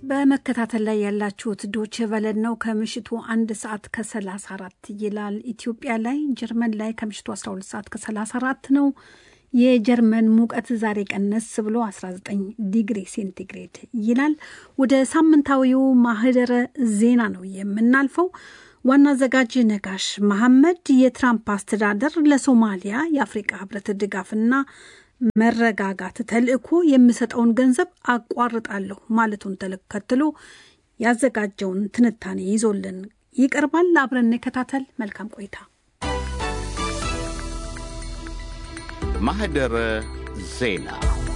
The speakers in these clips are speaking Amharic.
በመከታተል ላይ ያላችሁት ዶቼ ቨለን ነው። ከምሽቱ አንድ ሰዓት ከ34 ይላል ኢትዮጵያ ላይ። ጀርመን ላይ ከምሽቱ 12 ሰዓት ከ34 ነው። የጀርመን ሙቀት ዛሬ ቀነስ ብሎ 19 ዲግሪ ሴንቲግሬድ ይላል። ወደ ሳምንታዊው ማህደረ ዜና ነው የምናልፈው። ዋና አዘጋጅ ነጋሽ መሐመድ የትራምፕ አስተዳደር ለሶማሊያ የአፍሪቃ ህብረት ድጋፍና መረጋጋት ተልዕኮ የሚሰጠውን ገንዘብ አቋርጣለሁ ማለቱን ተከትሎ ያዘጋጀውን ትንታኔ ይዞልን ይቀርባል። አብረን እንከታተል። መልካም ቆይታ። ማህደረ ዜና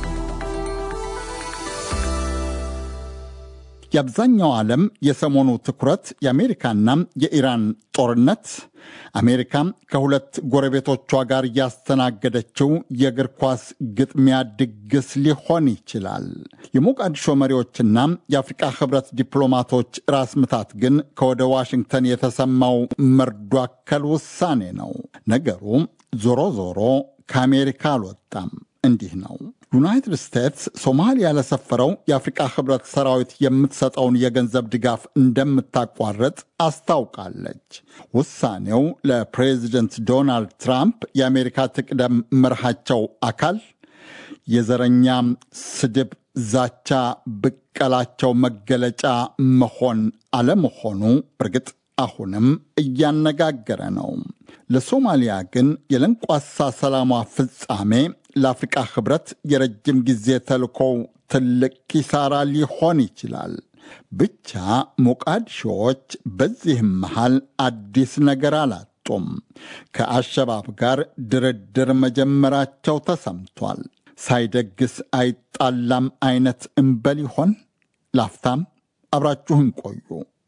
የአብዛኛው ዓለም የሰሞኑ ትኩረት የአሜሪካና የኢራን ጦርነት፣ አሜሪካ ከሁለት ጎረቤቶቿ ጋር ያስተናገደችው የእግር ኳስ ግጥሚያ ድግስ ሊሆን ይችላል። የሞቃዲሾ መሪዎችና የአፍሪቃ ህብረት ዲፕሎማቶች ራስ ምታት ግን ከወደ ዋሽንግተን የተሰማው መርዶ አከል ውሳኔ ነው። ነገሩ ዞሮ ዞሮ ከአሜሪካ አልወጣም። እንዲህ ነው። ዩናይትድ ስቴትስ ሶማሊያ ለሰፈረው የአፍሪቃ ህብረት ሰራዊት የምትሰጠውን የገንዘብ ድጋፍ እንደምታቋርጥ አስታውቃለች። ውሳኔው ለፕሬዚደንት ዶናልድ ትራምፕ የአሜሪካ ትቅደም መርሃቸው አካል የዘረኛ ስድብ፣ ዛቻ፣ ብቀላቸው መገለጫ መሆን አለመሆኑ እርግጥ አሁንም እያነጋገረ ነው። ለሶማሊያ ግን የለንቋሳ ሰላሟ ፍጻሜ ለአፍሪቃ ህብረት የረጅም ጊዜ ተልኮው ትልቅ ኪሳራ ሊሆን ይችላል። ብቻ ሞቃዲሾዎች በዚህም መሃል አዲስ ነገር አላጡም። ከአሸባብ ጋር ድርድር መጀመራቸው ተሰምቷል። ሳይደግስ አይጣላም አይነት እምበል ይሆን? ላፍታም አብራችሁን ቆዩ።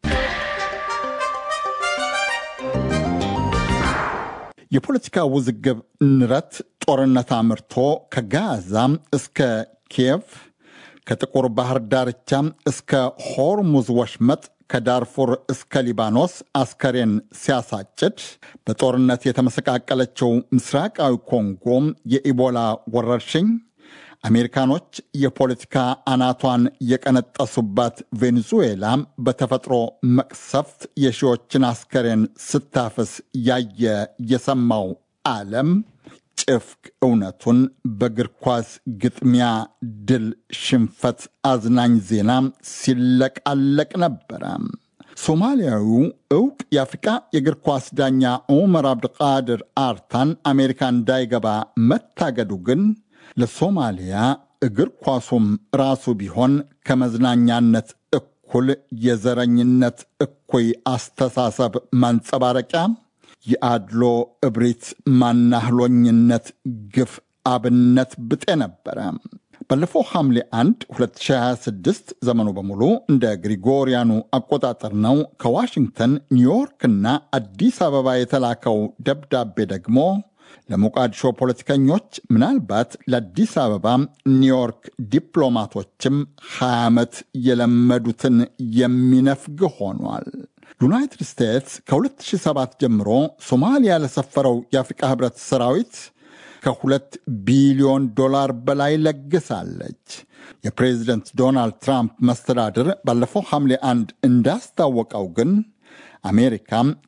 የፖለቲካ ውዝግብ ንረት ጦርነት አምርቶ ከጋዛ እስከ ኪየቭ ከጥቁር ባህር ዳርቻ እስከ ሆርሙዝ ወሽመጥ ከዳርፉር እስከ ሊባኖስ አስከሬን ሲያሳጭድ በጦርነት የተመሰቃቀለችው ምስራቃዊ ኮንጎ የኢቦላ ወረርሽኝ አሜሪካኖች የፖለቲካ አናቷን የቀነጠሱባት ቬኔዙዌላ በተፈጥሮ መቅሰፍት የሺዎችን አስከሬን ስታፍስ ያየ የሰማው ዓለም ጭፍቅ እውነቱን በእግር ኳስ ግጥሚያ ድል፣ ሽንፈት አዝናኝ ዜና ሲለቃለቅ ነበረ። ሶማሊያዊው እውቅ የአፍሪቃ የእግር ኳስ ዳኛ ዑመር አብድቃድር አርታን አሜሪካ እንዳይገባ መታገዱ ግን ለሶማሊያ እግር ኳሱም ራሱ ቢሆን ከመዝናኛነት እኩል የዘረኝነት እኩይ አስተሳሰብ ማንጸባረቂያ፣ የአድሎ እብሪት፣ ማናህሎኝነት ግፍ አብነት ብጤ ነበረ። ባለፈው ሐምሌ 1 2026 ዘመኑ በሙሉ እንደ ግሪጎሪያኑ አቆጣጠር ነው። ከዋሽንግተን ኒውዮርክና አዲስ አበባ የተላከው ደብዳቤ ደግሞ ለሞቃዲሾ ፖለቲከኞች ምናልባት ለአዲስ አበባ ኒውዮርክ ዲፕሎማቶችም 20 ዓመት የለመዱትን የሚነፍግ ሆኗል። ዩናይትድ ስቴትስ ከ2007 ጀምሮ ሶማሊያ ለሰፈረው የአፍሪቃ ህብረት ሰራዊት ከሁለት ቢሊዮን ዶላር በላይ ለግሳለች። የፕሬዚደንት ዶናልድ ትራምፕ መስተዳድር ባለፈው ሐምሌ አንድ እንዳስታወቀው ግን አሜሪካ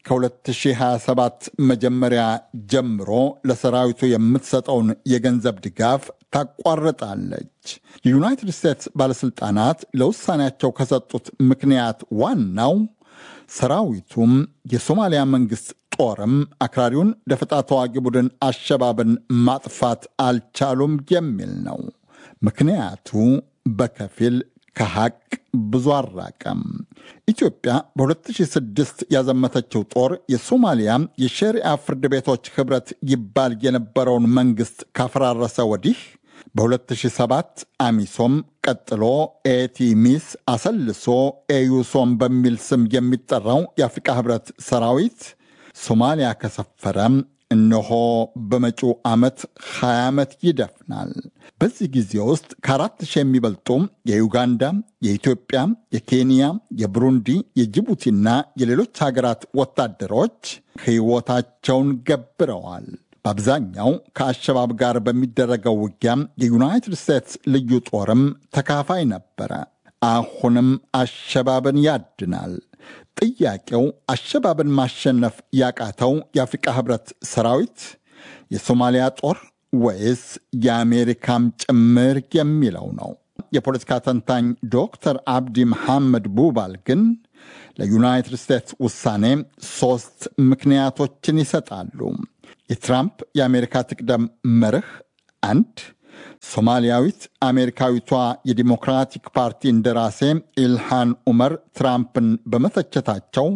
ከ2027 መጀመሪያ ጀምሮ ለሰራዊቱ የምትሰጠውን የገንዘብ ድጋፍ ታቋርጣለች። የዩናይትድ ስቴትስ ባለሥልጣናት ለውሳኔያቸው ከሰጡት ምክንያት ዋናው ሰራዊቱም የሶማሊያ መንግሥት ጦርም አክራሪውን ደፈጣ ተዋጊ ቡድን አሸባብን ማጥፋት አልቻሉም የሚል ነው። ምክንያቱ በከፊል ከሐቅ ብዙ አራቀም። ኢትዮጵያ በ2006 ያዘመተችው ጦር የሶማሊያ የሸሪዓ ፍርድ ቤቶች ኅብረት ይባል የነበረውን መንግሥት ካፈራረሰ ወዲህ በ2007 አሚሶም ቀጥሎ ኤቲሚስ አሰልሶ ኤዩሶም በሚል ስም የሚጠራው የአፍሪቃ ኅብረት ሰራዊት ሶማሊያ ከሰፈረ እነሆ በመጪው ዓመት 20 ዓመት ይደፍናል። በዚህ ጊዜ ውስጥ ከአራት ሺህ የሚበልጡ የዩጋንዳ፣ የኢትዮጵያ፣ የኬንያ፣ የብሩንዲ፣ የጅቡቲና የሌሎች ሀገራት ወታደሮች ሕይወታቸውን ገብረዋል። በአብዛኛው ከአሸባብ ጋር በሚደረገው ውጊያ የዩናይትድ ስቴትስ ልዩ ጦርም ተካፋይ ነበረ። አሁንም አሸባብን ያድናል። ጥያቄው አሸባብን ማሸነፍ ያቃተው የአፍሪቃ ህብረት ሰራዊት፣ የሶማሊያ ጦር ወይስ የአሜሪካም ጭምር የሚለው ነው። የፖለቲካ ተንታኝ ዶክተር አብዲ መሐመድ ቡባል ግን ለዩናይትድ ስቴትስ ውሳኔ ሦስት ምክንያቶችን ይሰጣሉ። የትራምፕ የአሜሪካ ትቅደም መርህ አንድ ሶማሊያዊት አሜሪካዊቷ የዲሞክራቲክ ፓርቲ እንደራሴ ኢልሃን ኡመር ትራምፕን በመተቸታቸው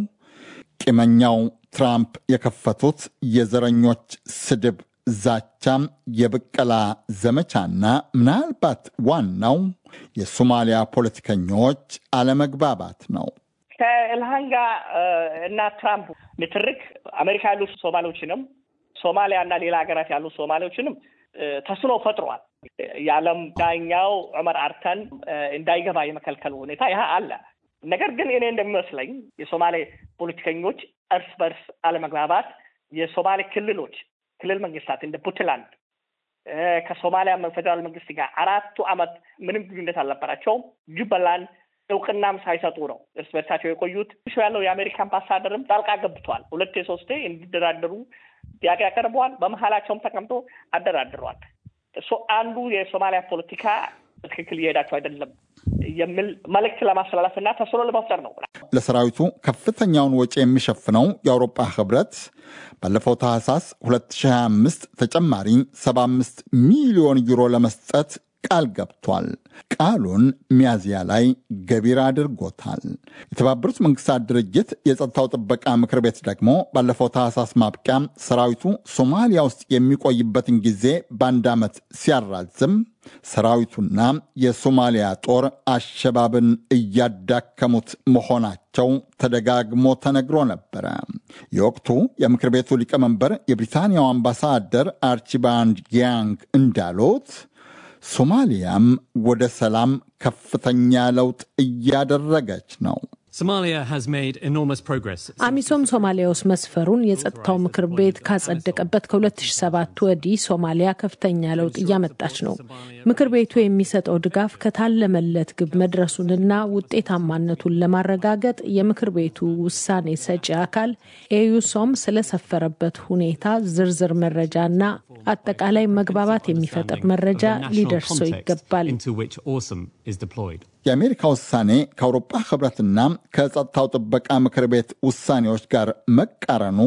ቂመኛው ትራምፕ የከፈቱት የዘረኞች ስድብ፣ ዛቻም፣ የብቀላ ዘመቻና ምናልባት ዋናው የሶማሊያ ፖለቲከኞች አለመግባባት ነው። ከኢልሃን ጋር እና ትራምፕ ንትርክ አሜሪካ ያሉ ሶማሌዎችንም ሶማሊያ እና ሌላ ሀገራት ያሉ ሶማሌዎችንም ተስኖ ፈጥሯል። የዓለም ዳኛው ዑመር አርተን እንዳይገባ የመከልከል ሁኔታ ይህ አለ። ነገር ግን እኔ እንደሚመስለኝ የሶማሌ ፖለቲከኞች እርስ በርስ አለመግባባት የሶማሌ ክልሎች ክልል መንግስታት እንደ ፑንትላንድ ከሶማሊያ ፌዴራል መንግስት ጋር አራቱ ዓመት ምንም ግንኙነት አልነበራቸውም። ጁበላንድ እውቅናም ሳይሰጡ ነው እርስ በርሳቸው የቆዩት። ያለው የአሜሪካ አምባሳደርም ጣልቃ ገብቷል። ሁለቴ ሶስቴ እንዲደራደሩ ጥያቄ ያቀርበዋል። በመሀላቸውም ተቀምጦ አደራድረዋል። እሱ አንዱ የሶማሊያ ፖለቲካ በትክክል እየሄዳቸው አይደለም የሚል መልእክት ለማስተላለፍ እና ተስሎ ለመፍጠር ነው። ለሰራዊቱ ከፍተኛውን ወጪ የሚሸፍነው የአውሮፓ ህብረት ባለፈው ታህሳስ 2025 ተጨማሪ 75 ሚሊዮን ዩሮ ለመስጠት ቃል ገብቷል። ቃሉን ሚያዝያ ላይ ገቢር አድርጎታል። የተባበሩት መንግስታት ድርጅት የጸጥታው ጥበቃ ምክር ቤት ደግሞ ባለፈው ታህሳስ ማብቂያ ሰራዊቱ ሶማሊያ ውስጥ የሚቆይበትን ጊዜ በአንድ ዓመት ሲያራዝም ሰራዊቱና የሶማሊያ ጦር አሸባብን እያዳከሙት መሆናቸው ተደጋግሞ ተነግሮ ነበረ። የወቅቱ የምክር ቤቱ ሊቀመንበር የብሪታንያው አምባሳደር አርቺባልድ ያንግ እንዳሉት ሶማሊያም ወደ ሰላም ከፍተኛ ለውጥ እያደረገች ነው። አሚሶም ሶማሊያ ውስጥ መስፈሩን የጸጥታው ምክር ቤት ካጸደቀበት ከ2007 ወዲህ ሶማሊያ ከፍተኛ ለውጥ እያመጣች ነው። ምክር ቤቱ የሚሰጠው ድጋፍ ከታለመለት ግብ መድረሱንና ውጤታማነቱን ለማረጋገጥ የምክር ቤቱ ውሳኔ ሰጪ አካል ኤዩሶም ስለሰፈረበት ሁኔታ ዝርዝር መረጃና አጠቃላይ መግባባት የሚፈጥር መረጃ ሊደርሰው ይገባል። የአሜሪካ ውሳኔ ከአውሮፓ ህብረትና ከጸጥታው ጥበቃ ምክር ቤት ውሳኔዎች ጋር መቃረኑ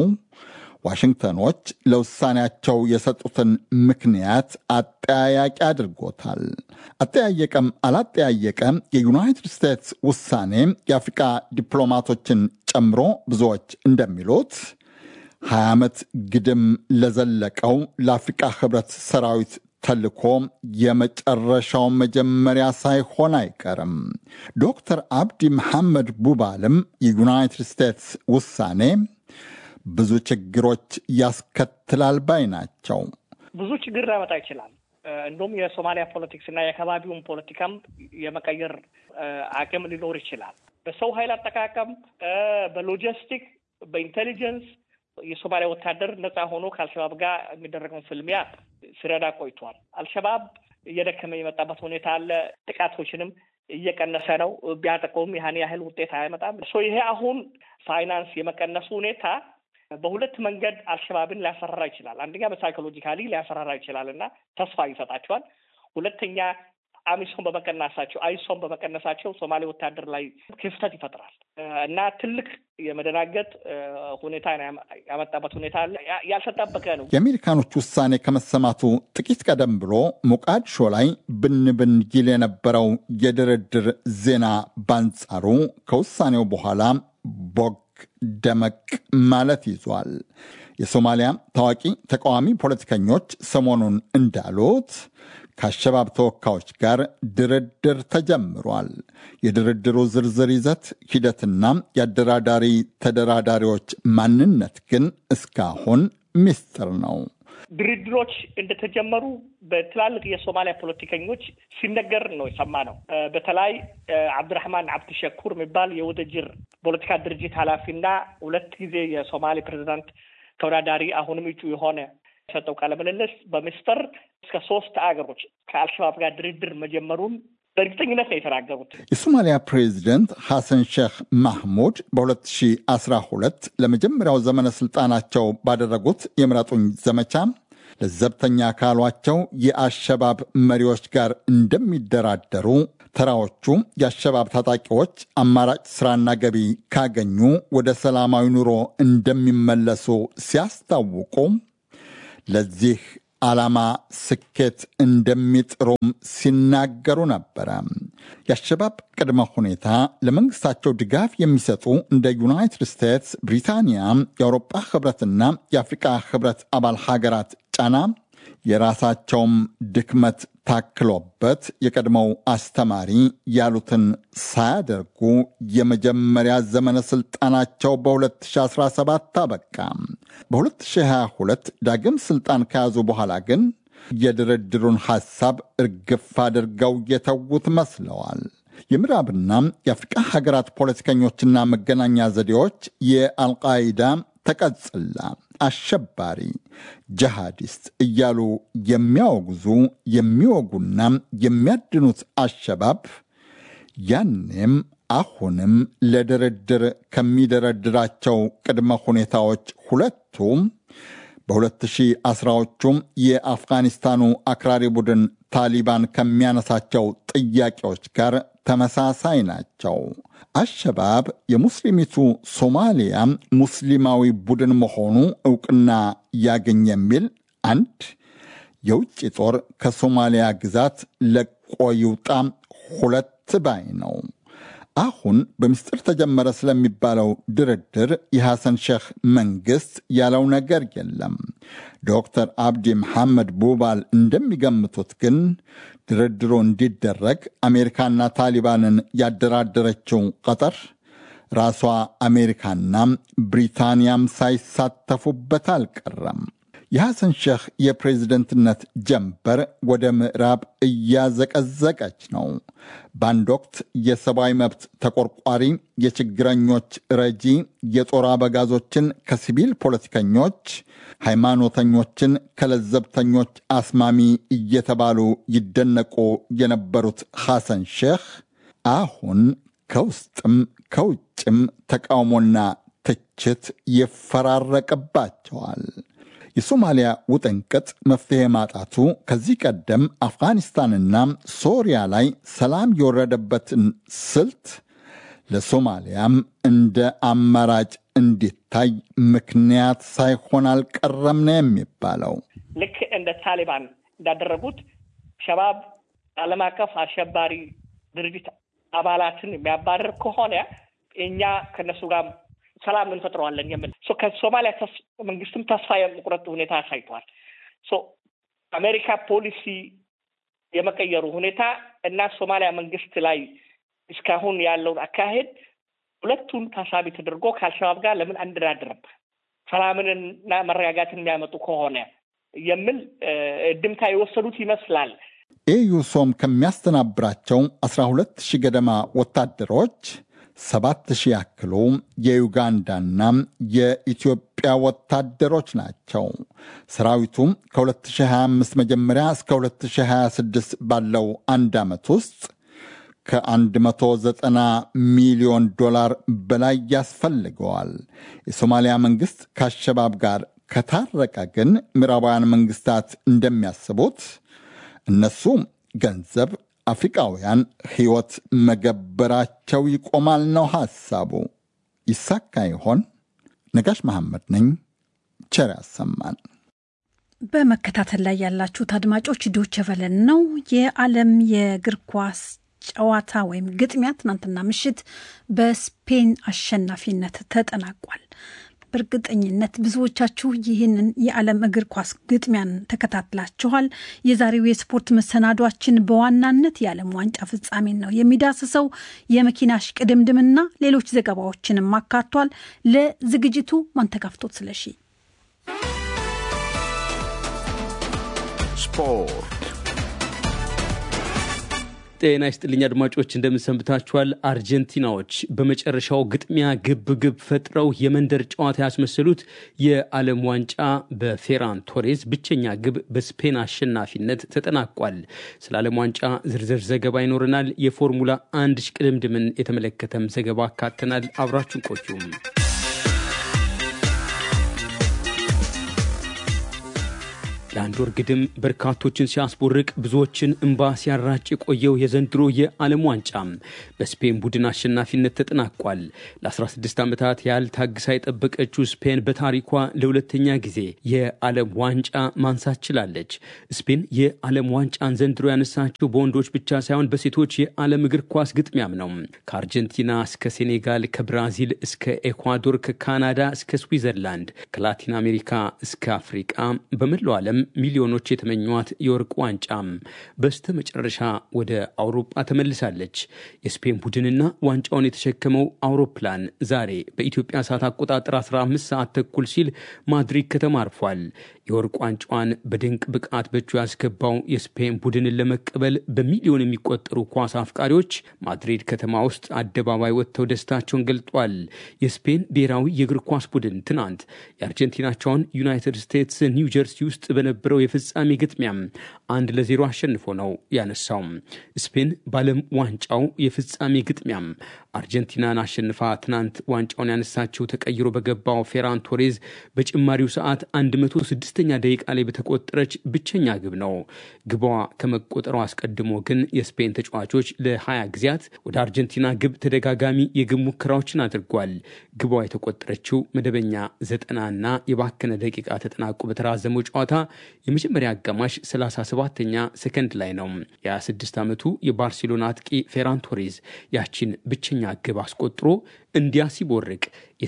ዋሽንግተኖች ለውሳኔያቸው የሰጡትን ምክንያት አጠያያቂ አድርጎታል። አጠያየቀም አላጠያየቀ የዩናይትድ ስቴትስ ውሳኔ የአፍሪቃ ዲፕሎማቶችን ጨምሮ ብዙዎች እንደሚሉት 20 ዓመት ግድም ለዘለቀው ለአፍሪቃ ህብረት ሰራዊት ተልኮ የመጨረሻው መጀመሪያ ሳይሆን አይቀርም። ዶክተር አብዲ መሐመድ ቡባልም የዩናይትድ ስቴትስ ውሳኔ ብዙ ችግሮች ያስከትላል ባይ ናቸው። ብዙ ችግር ሊያመጣ ይችላል። እንዲሁም የሶማሊያ ፖለቲክስ እና የአካባቢውን ፖለቲካም የመቀየር አቅም ሊኖር ይችላል። በሰው ኃይል አጠቃቀም፣ በሎጂስቲክ፣ በኢንቴሊጀንስ የሶማሊያ ወታደር ነፃ ሆኖ ከአልሸባብ ጋር የሚደረገውን ፍልሚያ ሲረዳ ቆይቷል። አልሸባብ እየደከመ የመጣበት ሁኔታ አለ። ጥቃቶችንም እየቀነሰ ነው። ቢያጠቀውም ያህን ያህል ውጤት አያመጣም። ይሄ አሁን ፋይናንስ የመቀነሱ ሁኔታ በሁለት መንገድ አልሸባብን ሊያሰራራ ይችላል። አንደኛ በሳይኮሎጂካሊ ሊያሰራራ ይችላል እና ተስፋ ይሰጣቸዋል። ሁለተኛ አሚሶም በመቀነሳቸው አይሶም በመቀነሳቸው ሶማሌ ወታደር ላይ ክፍተት ይፈጥራል እና ትልቅ የመደናገጥ ሁኔታ ያመጣበት ሁኔታ አለ። ያልተጠበቀ ነው። የአሜሪካኖች ውሳኔ ከመሰማቱ ጥቂት ቀደም ብሎ ሞቃዲሾ ላይ ብን ብን ይል የነበረው የድርድር ዜና ባንጻሩ ከውሳኔው በኋላ ቦግ ደመቅ ማለት ይዟል። የሶማሊያ ታዋቂ ተቃዋሚ ፖለቲከኞች ሰሞኑን እንዳሉት ከአሸባብ ተወካዮች ጋር ድርድር ተጀምሯል። የድርድሩ ዝርዝር ይዘት ሂደትና የአደራዳሪ ተደራዳሪዎች ማንነት ግን እስካሁን ምስጢር ነው። ድርድሮች እንደተጀመሩ በትላልቅ የሶማሊያ ፖለቲከኞች ሲነገር ነው የሰማ ነው። በተለይ አብድራህማን አብድሸኩር የሚባል የውድድር ፖለቲካ ድርጅት ኃላፊና ሁለት ጊዜ የሶማሌ ፕሬዚዳንት ተወዳዳሪ አሁንም እጩ የሆነ የሰጠው ቃለ ምልልስ በምስጢር እስከ ሶስት አገሮች ከአልሸባብ ጋር ድርድር መጀመሩን በእርግጠኝነት ነው የተናገሩት። የሶማሊያ ፕሬዚደንት ሐሰን ሼክ ማህሙድ በ2012 ለመጀመሪያው ዘመነ ስልጣናቸው ባደረጉት የምረጡኝ ዘመቻ ለዘብተኛ ካሏቸው የአሸባብ መሪዎች ጋር እንደሚደራደሩ ተራዎቹ የአሸባብ ታጣቂዎች አማራጭ ስራና ገቢ ካገኙ ወደ ሰላማዊ ኑሮ እንደሚመለሱ ሲያስታውቁ ለዚህ ዓላማ ስኬት እንደሚጥሩም ሲናገሩ ነበረ። የአሸባብ ቅድመ ሁኔታ ለመንግስታቸው ድጋፍ የሚሰጡ እንደ ዩናይትድ ስቴትስ፣ ብሪታንያ፣ የአውሮጳ ህብረትና የአፍሪቃ ህብረት አባል ሀገራት ጫና የራሳቸውም ድክመት ታክሎበት የቀድሞው አስተማሪ ያሉትን ሳያደርጉ የመጀመሪያ ዘመነ ስልጣናቸው በ2017 አበቃ። በ2022 ዳግም ስልጣን ከያዙ በኋላ ግን የድርድሩን ሐሳብ እርግፍ አድርገው የተዉት መስለዋል። የምዕራብና የአፍሪቃ ሀገራት ፖለቲከኞችና መገናኛ ዘዴዎች የአልቃይዳ ተቀጽላ አሸባሪ ጀሃዲስት እያሉ የሚያወግዙ የሚወጉና የሚያድኑት አሸባብ ያኔም አሁንም ለድርድር ከሚደረድራቸው ቅድመ ሁኔታዎች ሁለቱ በ2010ዎቹም የአፍጋኒስታኑ አክራሪ ቡድን ታሊባን ከሚያነሳቸው ጥያቄዎች ጋር ተመሳሳይ ናቸው። አሸባብ የሙስሊሚቱ ሶማሊያ ሙስሊማዊ ቡድን መሆኑ እውቅና ያገኝ የሚል አንድ፣ የውጭ ጦር ከሶማሊያ ግዛት ለቆ ይውጣ ሁለት ባይ ነው። አሁን በምስጢር ተጀመረ ስለሚባለው ድርድር የሐሰን ሼህ መንግስት ያለው ነገር የለም። ዶክተር አብዲ መሐመድ ቡባል እንደሚገምቱት ግን ድርድሩ እንዲደረግ አሜሪካና ታሊባንን ያደራደረችው ቀጠር ራሷ አሜሪካና ብሪታንያም ሳይሳተፉበት አልቀረም። የሐሰን ሼህ የፕሬዝደንትነት ጀንበር ወደ ምዕራብ እያዘቀዘቀች ነው። በአንድ ወቅት የሰብአዊ መብት ተቆርቋሪ፣ የችግረኞች ረጂ፣ የጦር አበጋዞችን ከሲቪል ፖለቲከኞች፣ ሃይማኖተኞችን ከለዘብተኞች አስማሚ እየተባሉ ይደነቁ የነበሩት ሐሰን ሼህ አሁን ከውስጥም ከውጭም ተቃውሞና ትችት ይፈራረቅባቸዋል። የሶማሊያ ውጥንቅጥ መፍትሄ ማጣቱ ከዚህ ቀደም አፍጋኒስታንና ሶሪያ ላይ ሰላም የወረደበትን ስልት ለሶማሊያም እንደ አማራጭ እንዲታይ ምክንያት ሳይሆን አልቀረም ነው የሚባለው። ልክ እንደ ታሊባን እንዳደረጉት ሸባብ ዓለም አቀፍ አሸባሪ ድርጅት አባላትን የሚያባረር ከሆነ እኛ ከነሱ ጋር ሰላም እንፈጥረዋለን የምል ከሶማሊያ መንግስትም ተስፋ የመቁረጥ ሁኔታ አሳይቷል። አሜሪካ ፖሊሲ የመቀየሩ ሁኔታ እና ሶማሊያ መንግስት ላይ እስካሁን ያለውን አካሄድ ሁለቱን ታሳቢ ተደርጎ ከአልሸባብ ጋር ለምን አንደራደርም ሰላምንና መረጋጋትን የሚያመጡ ከሆነ የሚል ድምታ የወሰዱት ይመስላል። ኤዩሶም ከሚያስተናብራቸው 12 ሺህ ገደማ ወታደሮች ሰባት ሺህ ያክሉ የዩጋንዳና የኢትዮጵያ ወታደሮች ናቸው። ሰራዊቱም ከ2025 መጀመሪያ እስከ 2026 ባለው አንድ ዓመት ውስጥ ከ190 ሚሊዮን ዶላር በላይ ያስፈልገዋል። የሶማሊያ መንግሥት ከአሸባብ ጋር ከታረቀ ግን ምዕራባውያን መንግስታት እንደሚያስቡት እነሱ ገንዘብ አፍሪቃውያን ሕይወት መገበራቸው ይቆማል ነው ሐሳቡ። ይሳካ ይሆን? ነጋሽ መሐመድ ነኝ። ቸር ያሰማን። በመከታተል ላይ ያላችሁት አድማጮች ዶቼ ቬለን ነው። የዓለም የእግር ኳስ ጨዋታ ወይም ግጥሚያ ትናንትና ምሽት በስፔን አሸናፊነት ተጠናቋል። በእርግጠኝነት ብዙዎቻችሁ ይህንን የዓለም እግር ኳስ ግጥሚያን ተከታትላችኋል። የዛሬው የስፖርት መሰናዷችን በዋናነት የዓለም ዋንጫ ፍጻሜን ነው የሚዳስሰው። የመኪና እሽቅድምድምና ሌሎች ዘገባዎችንም አካቷል። ለዝግጅቱ ማንተጋፍቶት ስለሺ ስፖርት ጤና ይስጥልኝ አድማጮች፣ እንደምንሰንብታችኋል። አርጀንቲናዎች በመጨረሻው ግጥሚያ ግብ ግብ ፈጥረው የመንደር ጨዋታ ያስመሰሉት የዓለም ዋንጫ በፌራን ቶሬዝ ብቸኛ ግብ በስፔን አሸናፊነት ተጠናቋል። ስለ ዓለም ዋንጫ ዝርዝር ዘገባ ይኖረናል። የፎርሙላ አንድ ሽቅድምድምን የተመለከተም ዘገባ አካተናል። አብራችሁን ቆዩም። ለአንድ ወር ግድም በርካቶችን ሲያስቦርቅ ብዙዎችን እንባ ሲያራጭ የቆየው የዘንድሮ የዓለም ዋንጫ በስፔን ቡድን አሸናፊነት ተጠናቋል። ለ16 ዓመታት ያህል ታግሳ የጠበቀችው ስፔን በታሪኳ ለሁለተኛ ጊዜ የዓለም ዋንጫ ማንሳት ችላለች። ስፔን የዓለም ዋንጫን ዘንድሮ ያነሳችው በወንዶች ብቻ ሳይሆን በሴቶች የዓለም እግር ኳስ ግጥሚያም ነው። ከአርጀንቲና እስከ ሴኔጋል፣ ከብራዚል እስከ ኤኳዶር፣ ከካናዳ እስከ ስዊዘርላንድ፣ ከላቲን አሜሪካ እስከ አፍሪቃ በመላው ዓለም ሚሊዮኖች የተመኟት የወርቅ ዋንጫም በስተ መጨረሻ ወደ አውሮፓ ተመልሳለች። የስፔን ቡድንና ዋንጫውን የተሸከመው አውሮፕላን ዛሬ በኢትዮጵያ ሰዓት አቆጣጠር 15 ሰዓት ተኩል ሲል ማድሪድ ከተማ አርፏል። የወርቅ ዋንጫዋን በድንቅ ብቃት በእጁ ያስገባው የስፔን ቡድንን ለመቀበል በሚሊዮን የሚቆጠሩ ኳስ አፍቃሪዎች ማድሪድ ከተማ ውስጥ አደባባይ ወጥተው ደስታቸውን ገልጧል። የስፔን ብሔራዊ የእግር ኳስ ቡድን ትናንት የአርጀንቲናቸውን ዩናይትድ ስቴትስ ኒው ጀርሲ ውስጥ በነበረው የፍጻሜ ግጥሚያም አንድ ለዜሮ አሸንፎ ነው ያነሳው። ስፔን በዓለም ዋንጫው የፍጻሜ ግጥሚያም አርጀንቲናን አሸንፋ ትናንት ዋንጫውን ያነሳችው ተቀይሮ በገባው ፌራን ቶሬዝ በጭማሪው ሰዓት 106ኛ ደቂቃ ላይ በተቆጠረች ብቸኛ ግብ ነው። ግቧ ከመቆጠሯ አስቀድሞ ግን የስፔን ተጫዋቾች ለ20 ጊዜያት ወደ አርጀንቲና ግብ ተደጋጋሚ የግብ ሙከራዎችን አድርጓል። ግቧ የተቆጠረችው መደበኛ ዘጠናና የባከነ ደቂቃ ተጠናቆ በተራዘመው ጨዋታ የመጀመሪያ አጋማሽ 37ኛ ሰከንድ ላይ ነው። የ26 ዓመቱ የባርሴሎና አጥቂ ፌራን ቶሬዝ ያቺን ብቸኛ ግብ አስቆጥሮ እንዲያ ሲቦርቅ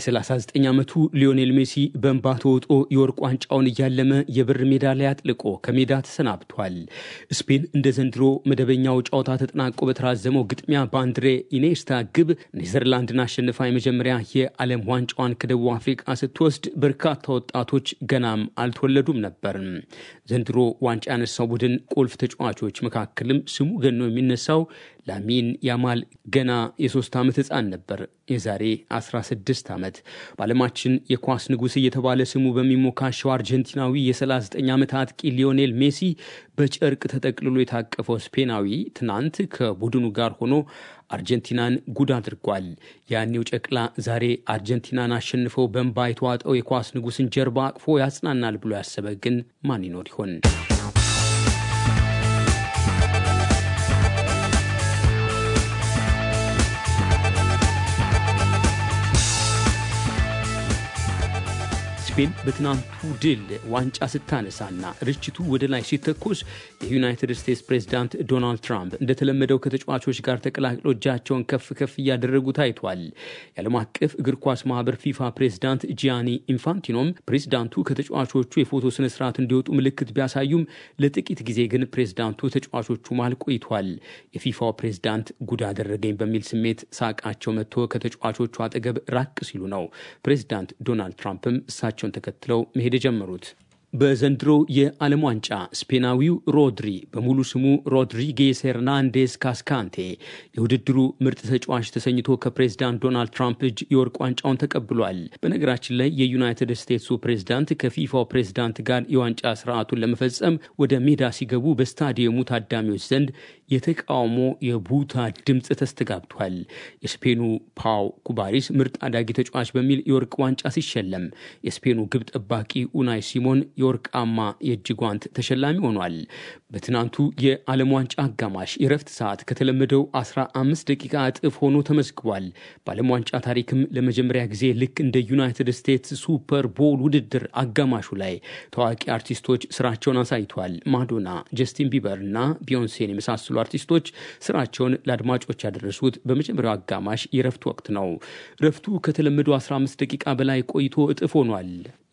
የ39 ዓመቱ ሊዮኔል ሜሲ በእንባ ተውጦ የወርቅ ዋንጫውን እያለመ የብር ሜዳሊያ አጥልቆ ከሜዳ ተሰናብቷል። ስፔን እንደ ዘንድሮ መደበኛው ጨዋታ ተጠናቆ በተራዘመው ግጥሚያ በአንድሬ ኢኔስታ ግብ ኔዘርላንድን አሸንፋ የመጀመሪያ የዓለም ዋንጫዋን ከደቡብ አፍሪቃ ስትወስድ በርካታ ወጣቶች ገናም አልተወለዱም ነበር። ዘንድሮ ዋንጫ ያነሳው ቡድን ቁልፍ ተጫዋቾች መካከልም ስሙ ገኖ የሚነሳው ላሚን ያማል ገና የሶስት ዓመት ሕፃን ነበር። የዛሬ 16 ዓመት በዓለማችን የኳስ ንጉሥ እየተባለ ስሙ በሚሞካሸው አርጀንቲናዊ የ39 ዓመት አጥቂ ሊዮኔል ሜሲ በጨርቅ ተጠቅልሎ የታቀፈው ስፔናዊ ትናንት ከቡድኑ ጋር ሆኖ አርጀንቲናን ጉድ አድርጓል። ያኔው ጨቅላ ዛሬ አርጀንቲናን አሸንፈው በእንባ የተዋጠው የኳስ ንጉሥን ጀርባ አቅፎ ያጽናናል ብሎ ያሰበ ግን ማን ይኖር ይሆን? ስፔን በትናንቱ ድል ዋንጫ ስታነሳና ርችቱ ወደ ላይ ሲተኮስ የዩናይትድ ስቴትስ ፕሬዚዳንት ዶናልድ ትራምፕ እንደተለመደው ከተጫዋቾች ጋር ተቀላቅለው እጃቸውን ከፍ ከፍ እያደረጉ ታይቷል። የዓለም አቀፍ እግር ኳስ ማህበር ፊፋ ፕሬዚዳንት ጂያኒ ኢንፋንቲኖም ፕሬዚዳንቱ ከተጫዋቾቹ የፎቶ ስነስርዓት እንዲወጡ ምልክት ቢያሳዩም ለጥቂት ጊዜ ግን ፕሬዚዳንቱ ተጫዋቾቹ መሃል ቆይቷል። የፊፋው ፕሬዚዳንት ጉድ አደረገኝ በሚል ስሜት ሳቃቸው መጥቶ ከተጫዋቾቹ አጠገብ ራቅ ሲሉ ነው ፕሬዚዳንት ዶናልድ ትራምፕም እሳቸው ተከትለው መሄድ የጀመሩት። በዘንድሮ የዓለም ዋንጫ ስፔናዊው ሮድሪ በሙሉ ስሙ ሮድሪጌስ ሄርናንዴስ ካስካንቴ የውድድሩ ምርጥ ተጫዋች ተሰኝቶ ከፕሬዝዳንት ዶናልድ ትራምፕ እጅ የወርቅ ዋንጫውን ተቀብሏል። በነገራችን ላይ የዩናይትድ ስቴትሱ ፕሬዝዳንት ከፊፋው ፕሬዝዳንት ጋር የዋንጫ ስርዓቱን ለመፈጸም ወደ ሜዳ ሲገቡ በስታዲየሙ ታዳሚዎች ዘንድ የተቃውሞ የቡታ ድምፅ ተስተጋብቷል። የስፔኑ ፓው ኩባሪስ ምርጥ አዳጊ ተጫዋች በሚል የወርቅ ዋንጫ ሲሸለም የስፔኑ ግብ ጠባቂ ኡናይ ሲሞን የወርቃማ የእጅ ጓንት ተሸላሚ ሆኗል። በትናንቱ የዓለም ዋንጫ አጋማሽ የረፍት ሰዓት ከተለመደው 15 ደቂቃ እጥፍ ሆኖ ተመዝግቧል። በዓለም ዋንጫ ታሪክም ለመጀመሪያ ጊዜ ልክ እንደ ዩናይትድ ስቴትስ ሱፐር ቦል ውድድር አጋማሹ ላይ ታዋቂ አርቲስቶች ስራቸውን አሳይቷል። ማዶና፣ ጀስቲን ቢበር እና ቢዮንሴን የመሳሰሉ አርቲስቶች ስራቸውን ለአድማጮች ያደረሱት በመጀመሪያው አጋማሽ የረፍት ወቅት ነው። ረፍቱ ከተለመደው 15 ደቂቃ በላይ ቆይቶ እጥፍ ሆኗል።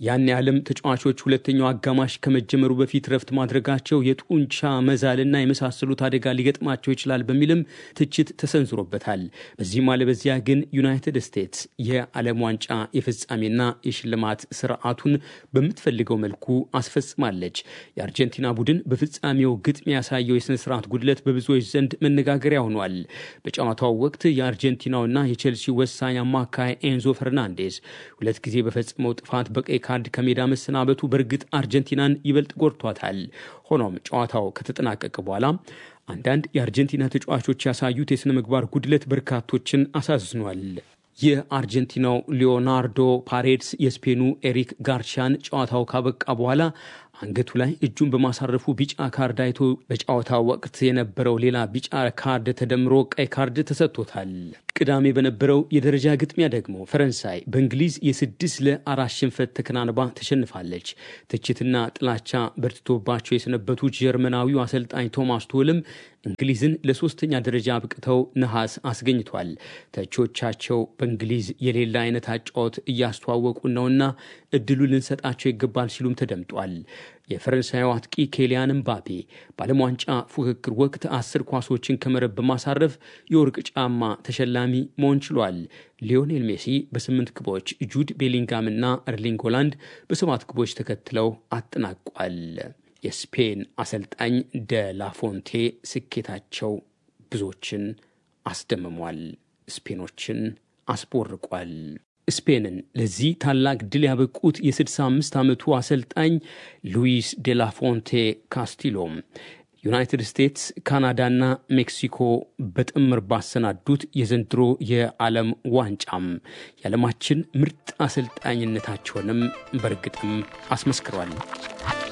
ያን የዓለም ተጫዋቾች ሁለተኛው አጋማሽ ከመጀመሩ በፊት ረፍት ማድረጋቸው የጡንቻ መዛልና የመሳሰሉት አደጋ ሊገጥማቸው ይችላል በሚልም ትችት ተሰንዝሮበታል። በዚህም አለበዚያ ግን ዩናይትድ ስቴትስ የዓለም ዋንጫ የፍጻሜና የሽልማት ስርዓቱን በምትፈልገው መልኩ አስፈጽማለች። የአርጀንቲና ቡድን በፍጻሜው ግጥሚያ ያሳየው የሥነ ስርዓት ጉድለት በብዙዎች ዘንድ መነጋገሪያ ሆኗል። በጨዋታው ወቅት የአርጀንቲናውና የቼልሲ ወሳኝ አማካይ ኤንዞ ፈርናንዴዝ ሁለት ጊዜ በፈጸመው ጥፋት በቀይ ካርድ ከሜዳ መሰናበቱ በእርግጥ አርጀንቲናን ይበልጥ ጎድቷታል። ሆኖም ጨዋታው ከተጠናቀቀ በኋላ አንዳንድ የአርጀንቲና ተጫዋቾች ያሳዩት የሥነ ምግባር ጉድለት በርካቶችን አሳዝኗል። የአርጀንቲናው ሊዮናርዶ ፓሬድስ የስፔኑ ኤሪክ ጋርሻን ጨዋታው ካበቃ በኋላ አንገቱ ላይ እጁን በማሳረፉ ቢጫ ካርድ አይቶ በጨዋታው ወቅት የነበረው ሌላ ቢጫ ካርድ ተደምሮ ቀይ ካርድ ተሰጥቶታል። ቅዳሜ በነበረው የደረጃ ግጥሚያ ደግሞ ፈረንሳይ በእንግሊዝ የስድስት ለአራት ሽንፈት ተከናንባ ተሸንፋለች። ትችትና ጥላቻ በርትቶባቸው የሰነበቱት ጀርመናዊው አሰልጣኝ ቶማስ ቶልም እንግሊዝን ለሶስተኛ ደረጃ አብቅተው ነሐስ አስገኝቷል። ተቾቻቸው በእንግሊዝ የሌላ አይነት አጫወት እያስተዋወቁ ነውና እድሉ ልንሰጣቸው ይገባል ሲሉም ተደምጧል። የፈረንሳዩ አጥቂ ኬሊያን ምባፔ በዓለም ዋንጫ ፉክክር ወቅት አስር ኳሶችን ከመረብ በማሳረፍ የወርቅ ጫማ ተሸላሚ መሆን ችሏል። ሊዮኔል ሜሲ በስምንት ግቦች፣ ጁድ ቤሊንጋምና እርሊንግ ሆላንድ በሰባት ግቦች ተከትለው አጠናቋል። የስፔን አሰልጣኝ ደ ላፎንቴ ስኬታቸው ብዙዎችን አስደምሟል፣ ስፔኖችን አስቦርቋል። ስፔንን ለዚህ ታላቅ ድል ያበቁት የ65 ዓመቱ አሰልጣኝ ሉዊስ ዴላፎንቴ ካስቲሎም ዩናይትድ ስቴትስ፣ ካናዳና ሜክሲኮ በጥምር ባሰናዱት የዘንድሮ የዓለም ዋንጫም የዓለማችን ምርጥ አሰልጣኝነታቸውንም በእርግጥም አስመስክሯል።